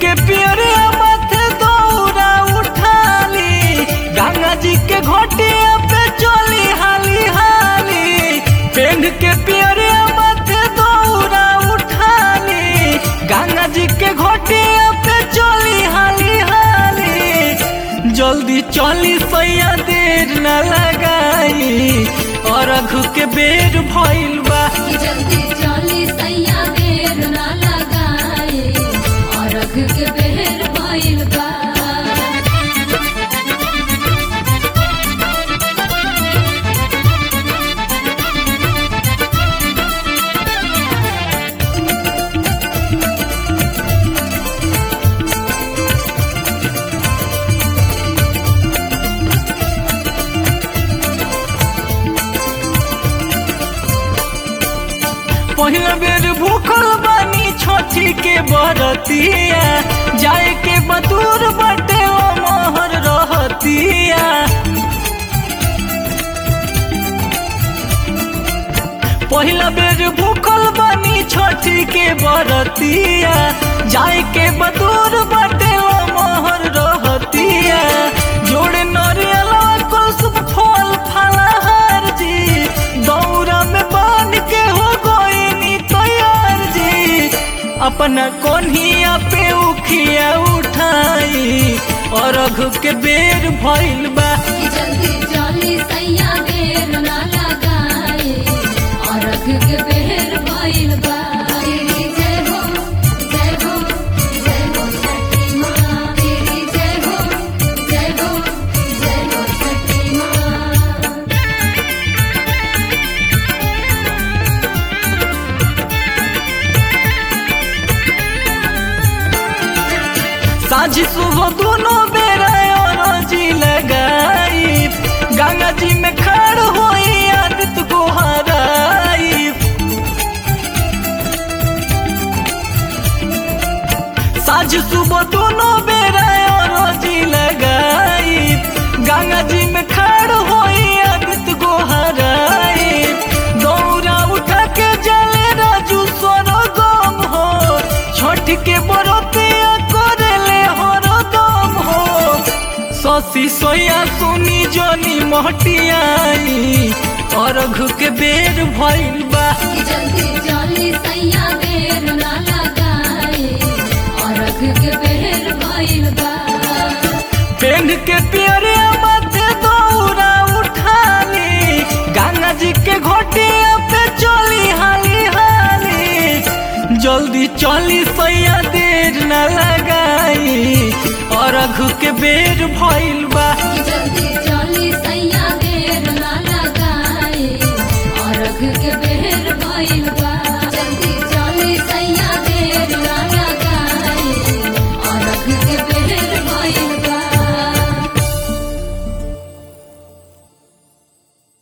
के पियरे माथे दौरा उठाली गंगा जी के घोटिया पे चली हाली हाली पेंड के पियरे माथे दौरा उठाली गंगा जी के घोटिया पे चली हाली हाली जल्दी चली सैया देर न लगाई और अघु के बेर भइल बा जल्दी चली सैया देर ना लगाए और अघ के बेर भइल बा पहिला बेर भूखल बानी छोटी के बरतिया जाए के बतूर बटे ओ मोहर रहतिया पहिला बेर भूखल बानी छोटी के बरतिया जाए के बतूर बटे ओ मोहर रहतिया जोड़े नरियला कुलसुम फल फलहार जी दौरा में बांध के हो गोइनी तैयार जी अपना कोन्हिया पे उखिया उठाई और अघु के बेर भइल बा जल्दी चली सैया देर ना लगाए और अघ के बेर भइल बा तेरी जय हो जय हो जय हो छठी माँ तेरी जय हो जय हो जय हो छठी माँ साझी सुबह दोनों बेरा और जी लगाई गंगा जी में खड़ होई आदित को हराई साझ सुबह दोनों बेरा और जी लगाई गंगा जी में खड़ होई आदित को हराई दौरा उठा के जले राजू सोनो गम हो छोट के बरतिया करेले हरो दम हो ससी सोया सुनी जोनी मोहटियाई और घु के बेर भइल बा जल्दी चली सैया देर ना लगाए और अघ के बेर भइल बा पेंड के पियरे माथे दौरा उठाली गंगा जी के घोटिया पे चली हाली हाली जल्दी चली सैया देर न लगाई और अघु के बेर भइल बा